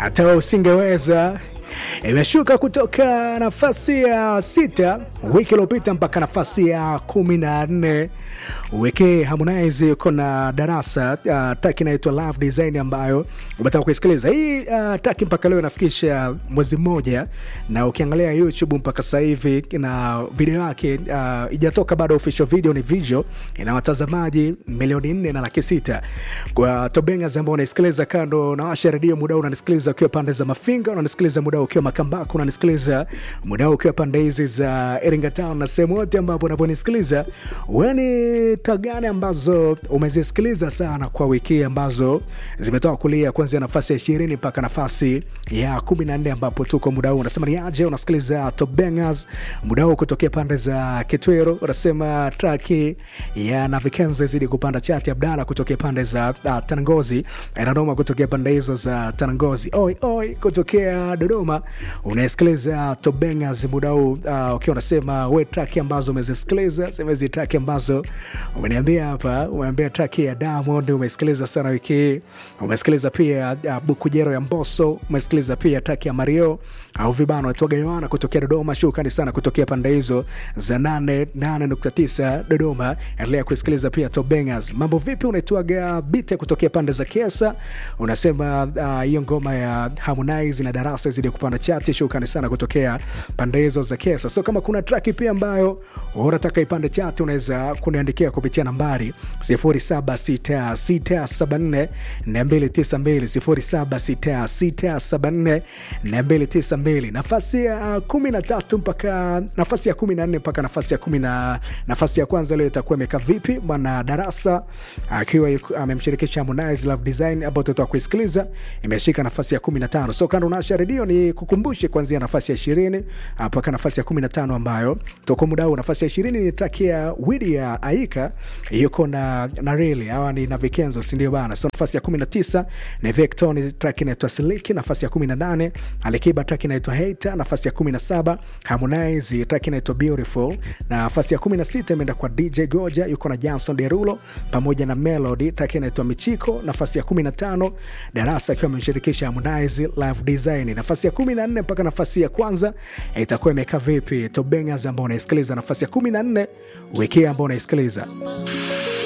hata usingeweza imeshuka kutoka nafasi ya sita wiki iliyopita mpaka nafasi ya kumi na nne wiki Harmonize yuko na darasa uh, taki inaitwa Love Design ambayo umetaka kuisikiliza hii uh, taki mpaka leo inafikisha mwezi mmoja, na ukiangalia YouTube mpaka sasa hivi na video yake uh, ijatoka bado, official video ni visual, ina watazamaji milioni nne na laki sita kwa Tobengas ambao unaisikiliza kando na washa redio muda huu, unanisikiliza ukiwa pande za Mafinga, unanisikiliza muda huu ukiwa Makambako, unanisikiliza muda huu ukiwa pande hizi za Iringa Town na sehemu yote ambapo unaponisikiliza wewe ni taa gani ambazo umezisikiliza sana kwa wiki ambazo zimetoka kulia kuanzia nafasi ya ishirini mpaka nafasi ya kumi na nne ambapo tuko muda huu. Unasema ni aje? Unasikiliza Top Bangers muda huu kutokea pande za Kitwero. Unasema traki ya Navikenzo zidi kupanda chati. Abdala kutokea pande za uh, Tanangozi, Nanoma kutokea pande hizo za Tanangozi, oi oi kutokea Dodoma. Unasikiliza Top Bangers muda huu uh, ukiwa unasema we traki ambazo umezisikiliza semezi traki ambazo umeniambia hapa, umeambia traki ya Diamond umesikiliza sana wiki hii. Umesikiliza pia uh, Bukujero ya Mbosso, umesikiliza pia traki ya Mario au vibano atoga Yohana kutokea Dodoma. Shukrani sana kutokea pande hizo za 88.9 Dodoma. Endelea kusikiliza pia Top Bangers. Mambo vipi? Unaitwaga Bite kutokea pande za Kiesa, unasema hiyo uh, ngoma ya Harmonize na Darasa zidi kupanda chati. Shukrani sana kutokea pande hizo za Kiesa. So kama kuna traki pia ambayo unataka ipande chati, unaweza kuniandikia kupitia nambari 076674 292 076674 nafasi ya kumi na tatu mpaka nafasi ya kumi na nne mpaka nafasi ya kumi na nafasi ya kwanza leo itakuwa imekaa vipi? Bwana Darasa akiwa amemshirikisha Harmonize Love Design ambao tutatoka kuisikiliza imeshika nafasi ya kumi na tano. So kando naasha redio ni kukumbushe kuanzia nafasi ya ishirini mpaka nafasi ya kumi na tano ambayo toko muda huu. Nafasi ya ishirini ni traki ya Widi ya Aika yuko na na Reli hawa ni na Vikenzo, si ndio bana? So nafasi ya kumi na tisa ni Vectoni track inaitwa Siliki. Nafasi ya kumi na nane Alikiba track inaitwa Hater. Nafasi ya kumi na saba Harmonize track inaitwa Beautiful. Na nafasi ya kumi na sita imeenda kwa DJ Goja yuko na Johnson Derulo pamoja na Melody track inaitwa Michiko. Nafasi ya kumi na tano Darasa akiwa amemshirikisha Harmonize Live Design. Nafasi ya kumi na nne mpaka nafasi ya kwanza itakuwa imekaa vipi? Top Bangers ambao unaisikiliza nafasi ya kumi na nne wiki ambao unaisikiliza